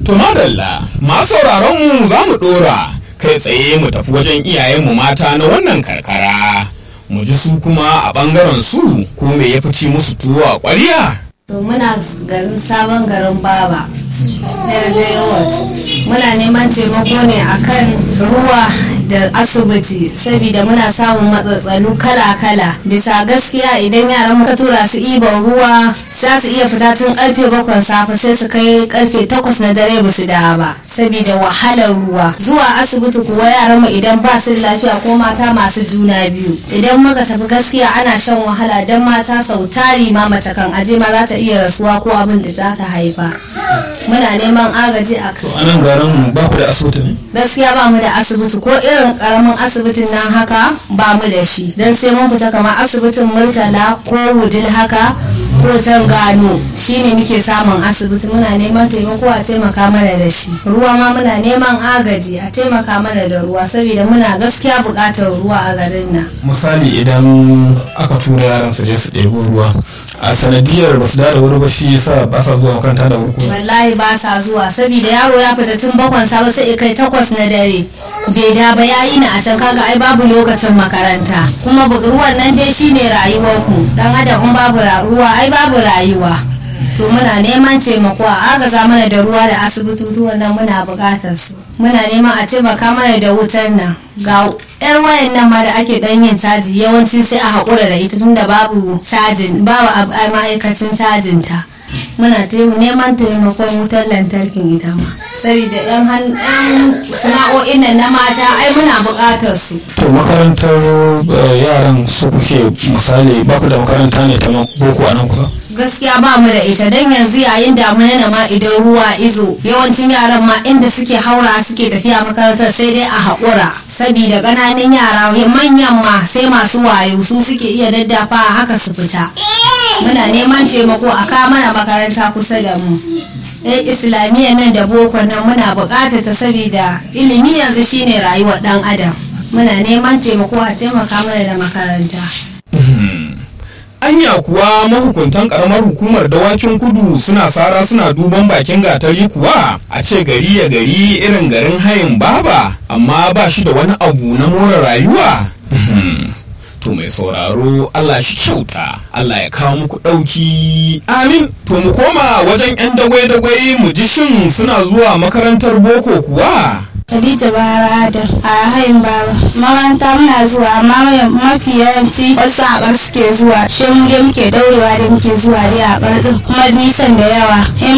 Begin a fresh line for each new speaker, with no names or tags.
To madalla, masu sauraron mu za mu ɗora kai tsaye mu tafi wajen iyayenmu mata na wannan karkara. Mu ji su kuma a ɓangaren su ko me ya fi ci musu tuwo a ƙwarya?
to muna garin sabon garin baba yarda yawat muna neman taimako ne akan ruwa da asibiti saboda muna samun matsatsalu kala-kala bisa gaskiya idan yaran muka tura su iban ruwa za su iya fita tun karfe bakwai safe sai su kai karfe takwas na dare ba su dawo ba saboda wahalar ruwa zuwa asibiti kuwa yaran mu idan ba su da lafiya ko mata masu juna biyu idan muka tafi gaskiya ana shan wahala don mata sau tari ma mace kan aje ma za ta iya rasuwa ko abin da za ta haifa muna neman agaji a kai
A nan garin ba ku da asibiti ne?
gaskiya ba mu da asibiti ko irin karamin asibitin nan haka ba mu da shi don sai mun fita kamar asibitin murtala ko wudil haka ko can gano shine muke samun asibiti muna neman taimako a taimaka mana da shi ruwa ma muna neman agaji a taimaka mana da ruwa saboda muna gaskiya buƙatar ruwa a garin nan
Misali idan aka tura yaran su je su ɗebo ruwa a sanadiyar ba su da wuri ba shi yasa ba sa zuwa makaranta da wuri ko
wallahi ba sa zuwa saboda yaro ya fita tun bakwan safe sai ya kai takwas na dare bai da ba yayi na a can kaga ai babu lokacin makaranta kuma bu- ruwan nan dai shine rayuwar ku dan adam in babu ra- ruwa ai babu rayuwa to muna neman taimako a agaza mana da ruwa da asibitutuwan nan muna buƙatar su muna neman a taimaka mana da wutar nan ga yar wayan nan ma da ake dan yin caji yawanci sai a haƙura da ita tunda babu cajin babu ab- a ma'aikacin cajin ta muna taimu neman taimakon wutar lantarkin ita ma saboda yan han- yan sana'o'in nan na mata ai muna buƙatar su
to makarantar eh, yaran su kuke misali ba ku da makaranta ne ta boko a nan kusa
gaskiya ba mu da ita don yanzu yayin damuna na ma idan ruwa izo yawancin yaran ma inda suke haura suke tafiya makarantar sai dai a haƙura saboda ƙananan yara manyan ma sai masu wayo su suke iya daddafa haka su fita muna neman taimako a kawo mana makaranta kusa da mu eh islamiyya nan da boko nan muna buƙatar ta saboda ilimi yanzu shine rayuwar ɗan adam muna neman taimako a taimaka mana da makaranta
Anya kuwa mahukuntan karamar hukumar dawakin kudu suna sara suna duban bakin gatari kuwa a ce gari ya gari irin garin hayin baba amma ba shi da wani abu na more rayuwa. To mai sauraro Allah shi kyauta Allah ya kawo muku ɗauki amin to mu koma wajen 'yan dagwai-dagwai mu ji shin suna zuwa makarantar boko kuwa.
Khadija Bara Adam a hayin Baba. Makaranta muna zuwa amma mafi yawanci wasu a bar suke zuwa. Shi mu dai muke daurewa da muke zuwa dai a bar din kuma nisan da yawa. In